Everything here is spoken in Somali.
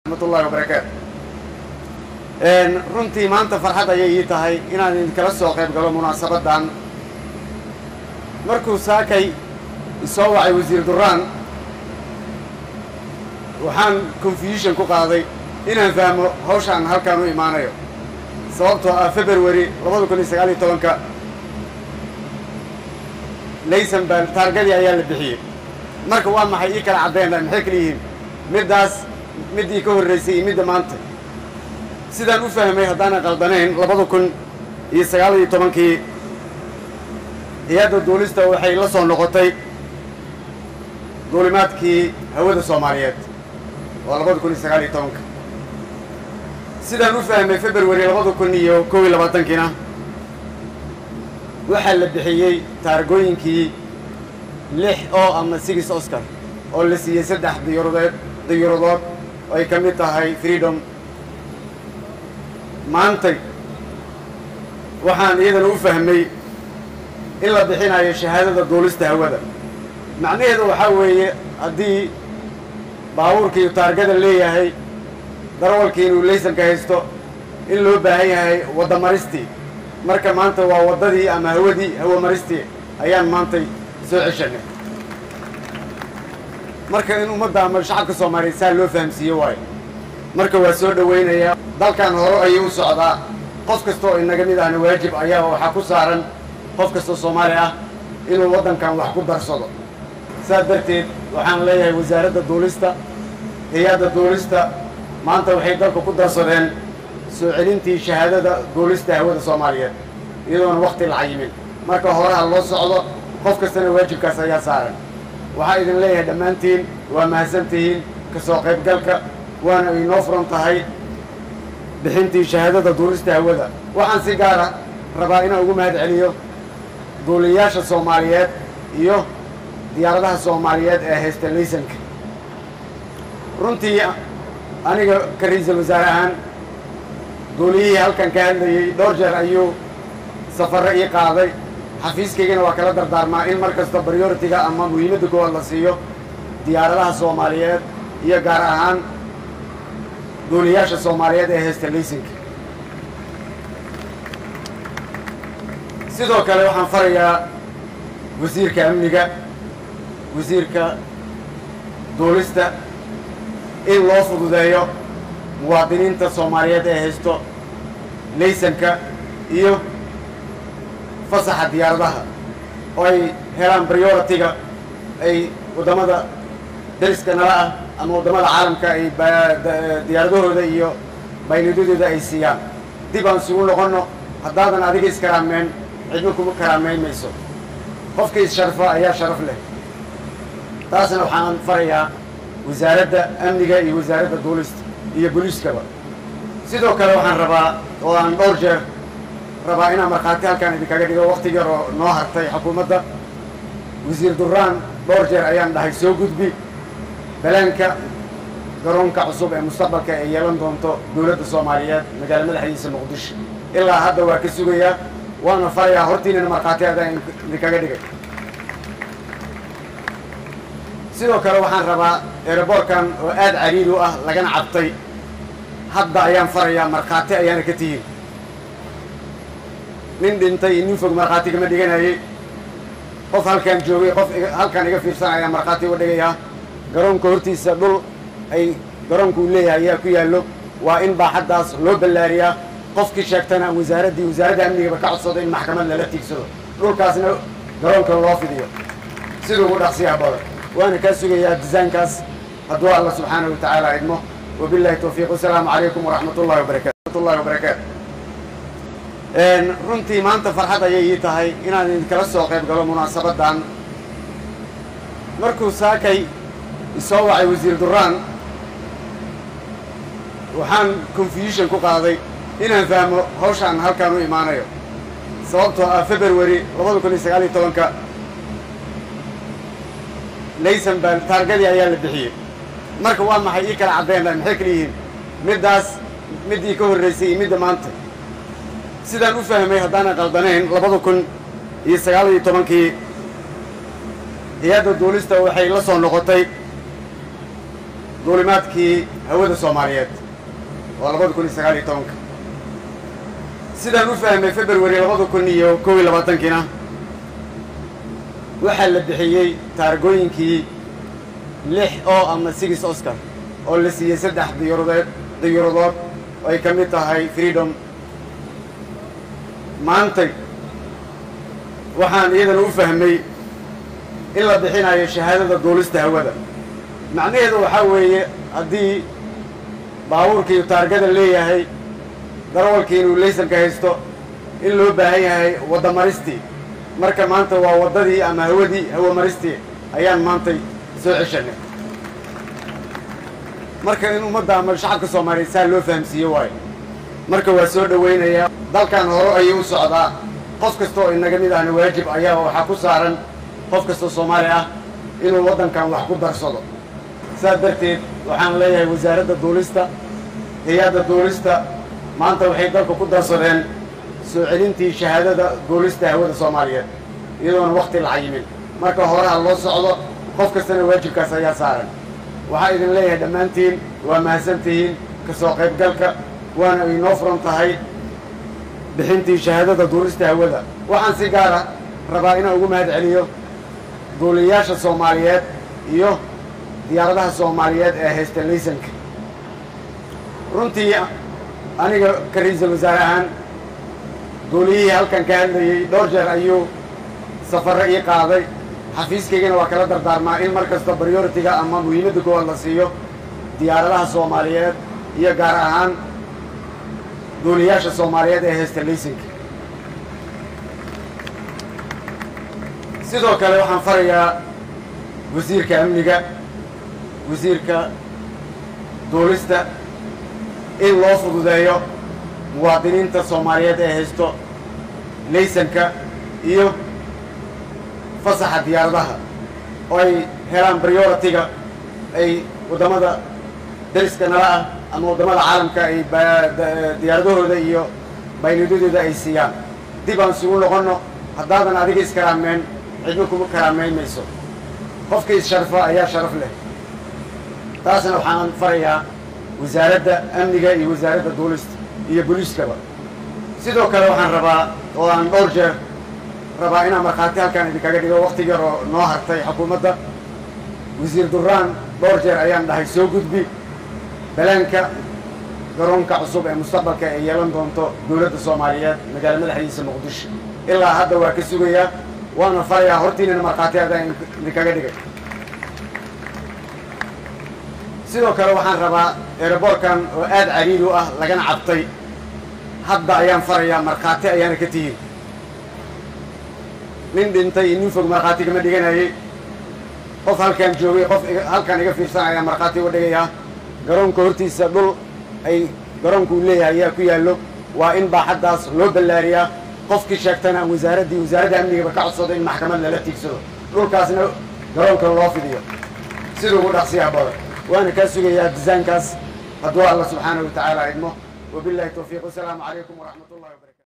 raxmatullahi wabarakaatu runtii maanta farxad ayay ii tahay inaan idinkala soo qayb galo munaasabadan markuu saakay isoo wacay wasiir duraan waxaan confusion ku qaaday inaan fahmo hawshaan halkaan u imaanayo sababtoo ah february labada kun iyo sagaal iyo tobanka laysan baan taargadii ayaa la bixiyey marka waa maxay ii kala caddeynaa maxay kala yihiin middaas middii ka horraysay iyo midda maanta sidaan u fahmay haddaanan qaldanayn labada kun iyo sagaal iyo tobankii hay-adda duulista waxay la soo noqotay duulimaadkii hawada soomaaliyeed waa labada kun iyo sagaal iyo tobanka sidaan u fahmay february labada kun iyo kow iyo labaatankiina waxaa la bixiyey taargooyinkii lix oo ama six oscar oo la siiyey saddex diyaradeed diyaradood oo ay ka mid tahay freedom maantay waxaan iyadana u fahmay in la bixinayo shahaadada duulista hawada macnaheedu waxaa weeye haddii baabuurka iyo taargada leeyahay darawalkii inuu laysanka haysto in loo baahan yahay waddamaristii marka maanta waa waddadii ama hawadii hawamaristii ayaan maantay soo ceshanay marka in ummadda ama shacabka soomaaliyeed saa loo fahamsiiye waayo marka waa soo dhowaynayaa dalkan hore ayuu u socdaa qof kasta oo inaga mid ahna waajib ayaa waxaa ku saaran qof kastoo soomaali ah inuu waddankan wax ku darsado saas darteed waxaan leeyahay wasaaradda duulista hay-adda duulista maanta waxay dalka ku darsadeen soo celintii shahaadada duulista hawada soomaaliyeed iyadoona wakti la cayimin marka horeha loo socdo qof kastana waajibkaas ayaa saaran waxaa idin leeyahay dhammaantiin waa mahadsantihiin ka soo qaybgalka waana inoo furan tahay bixintii shahaadada duulista hawada waxaan si gaara rabaa inaan ugu mahad celiyo duuliyayaasha soomaaliyeed iyo diyaaradaha soomaaliyeed ee haysta laysanka runtii aniga ka ra-iisul wasaare ahaan duuliyihii halkan ka hadlayey dhowr jeer ayuu safarro ii qaaday xafiiskaygana waa kala dardaarmaa in mar kasta prioritiga ama muhiimadda koowaad la siiyo diyaaradaha soomaaliyeed iyo gaar ahaan duuliyaasha soomaaliyeed ee haysta laysanka sidoo kale waxaan farayaa wasiirka amniga wasiirka duulista in loo fududeeyo muwaadiniinta soomaaliyeed ee haysto laysanka iyo fasaxa diyaaradaha oo ay helaan prioritiga ay waddamada dariska nala ah ama waddamada caalamka ay diyaaradahooda iyo baynadadooda ay siiyaan dib aan isugu noqonno haddaadan adiga iskaraameyn cidna kuma karaameyn mayso qofka is-sharfa ayaa sharaf leh taasna waxaan farayaa wasaaradda amniga iyo wasaaradda duulista iyo booliiskaba sidoo kale waxaan rabaa oo aan dhowr jeer rabaa inaan markhaati halkaan idinkaga dhigo wakti yar oo noo hartay xukuumadda wasiir duraan dhowr jeer ayaan dhahay soo gudbi balaanka garoonka cusub ee mustaqbalka ay yeelan doonto dowladda soomaaliyeed magaala madaxdiisa muqdisho ilaa hadda waa ka sugayaa waana farayaa hortiinana markhaati adaan idinkaga dhigay sidoo kale waxaan rabaa eeraboorkan oo aada cariiri u ah lagana cabtay hadda ayaan farayaa markhaati ayaana ka tihiin nin dhintay iyo nin fog markhaati kama dhiganayay qof halkaan joogay qof halkaan iga fiirsanaya markhaati uga dhigayaa garoonka hortiisa dhul ay garoonka uu leeyahay ayaa ku yaallo waa in baaxaddaas loo ballaariyaa qofkii sheegtana wasaaraddii wasaaradda amnigaba ka codsado in maxkamad lala tiigsado dhulkaasna garoonka loo fidiyo sida ugu dhaqsiyaha badan waana kaa sugayaa disaynkaas hadduu alla subxaanahu wa tacaala idmo wabillahi towfiiq wasalaamu calaykum waraxmat ullahi wabarakatu llahi wabarakaatu runtii maanta farxad ayay ii tahay inaan idinkala soo qayb galo munaasabadan markuu saakay isoo wacay wasiir duraan waxaan confusion ku qaaday inaan fahmo hawshaan halkaan u imaanayo sababtoo ah february labada kun iyo sagaal iyo tobanka laysan baan taargadii ayaa la bixiyey marka waa maxay ii kala caddeynaa maxay kala yihiin middaas middii ka horraysay iyo midda maanta sidaan u fahmay haddaanan qaldanayn labada kun iyo sagaal iyo tobankii hay-adda duulista waxay la soo noqotay duulimaadkii hawada soomaaliyeed oo labada kun iyo sagaal iyo tobanka sidaan u fahmay february labada kun iyo kow iyo labaatankiina waxaa la bixiyey taargooyinkii lix oo ama six oscar oo la siiyey saddex diyuuradeed diyuuradood oo ay ka mid tahay freedom maantay waxaan iyadana u fahmay in la bixinayo shahaadada duulista hawada macnaheedu waxaa weeye haddii baabuurkii taargada leeyahay darawalkii inuu laysanka haysto in loo baahan yahay waddamaristii marka maanta waa waddadii ama hawadii hawamaristii ayaan maantay soo ceshanay marka in ummadda ama shacabka soomaaliyeed saa loo fahamsiiye waayo marka waa soo dhowaynayaa dalkan hore ayuu u socdaa qof kasta oo inaga mid ahna waajib ayaa waxaa ku saaran qof kastoo soomaali ah inuu waddankan wax ku darsado saas darteed waxaan leeyahay wasaaradda duulista hay-adda duulista maanta waxay dalka ku darsadeen soo celintii shahaadada duulista hawada soomaaliyeed iyadoona wakti la cayimin marka horeha loo socdo qof kastana waajibkaas ayaa saaran waxaa idin leeyahay dhammaantiin waa mahadsantihiin ka soo qaybgalka waana inoo furan tahay bixintii shahaadada duulista hawada waxaan si gaara rabaa inaan ugu mahad celiyo duuliyayaasha soomaaliyeed iyo diyaaradaha soomaaliyeed ee haysta laysanka runtii aniga ka ra-iisul wasaare ahaan duuliyihii halkan ka hadlayey dhowr jeer ayuu safarro ii qaaday xafiiskaygana waa kala dardaarmaa in mar kasta prioritiga ama muhiimadda koowaad la siiyo diyaaradaha soomaaliyeed iyo gaar ahaan duuliyayaasha soomaaliyeed ee haysta laysanka sidoo kale waxaan farayaa wasiirka amniga wasiirka duulista in loo fududeeyo muwaadiniinta soomaaliyeed ee haysto laysanka iyo fasaxa diyaaradaha oo ay helaan prioritiga ay waddamada dariska nala ah ama waddamada caalamka ay diyaaradahooda iyo baynidadooda ay siiyaan dib aan isugu noqonno haddaadan adiga iskaraameen cidna kuma karaamayn mayso qofkii issharfa ayaa sharaf leh taasna waxaan farayaa wasaaradda amniga iyo wasaaradda duulista iyo booliiskaba sidoo kale waxaan rabaa oo aan dhowr jeer rabaa inaan markhaati halkaan idinkaga dhigo wakti yar oo noo hartay xukuumadda wasiir duraan dhowr jeer ayaan dhahay soo gudbi balaanka garoonka cusub ee mustaqbalka ay yeelan doonto dowladda soomaaliyeed magaala madaxdiisa muqdisho ilaa hadda waa ka sugayaa waana farayaa hortiinana markhaati adaan idinkaga dhigay sidoo kale waxaan rabaa eeraboorkan oo aad cariir u ah lagana cabtay hadda ayaan farayaa markhaati ayaana ka tihiin nin dhintay iyo nin fog markhaati kama dhiganayay qof halkaan joogay qof halkaan iga fiirsan ayaan markhaati uga dhigayaa garoonka hortiisa dhul ay garoonka uu leeyahay ayaa ku yaallo waa in baaxaddaas loo ballaariyaa qofkii sheegtana wasaaraddii wasaaradda amnigaba ka codsado in maxkamad lala tiigsado dhulkaasna garoonka loo fidiyo sida ugu dhaqsiyaha badan waana kaa sugayaa disaynkaas hadduu alla subxaanahu wa tacaala idmo wabillahi towfiiq wasalaamu calaykum waraxmat ullahi wabarakatu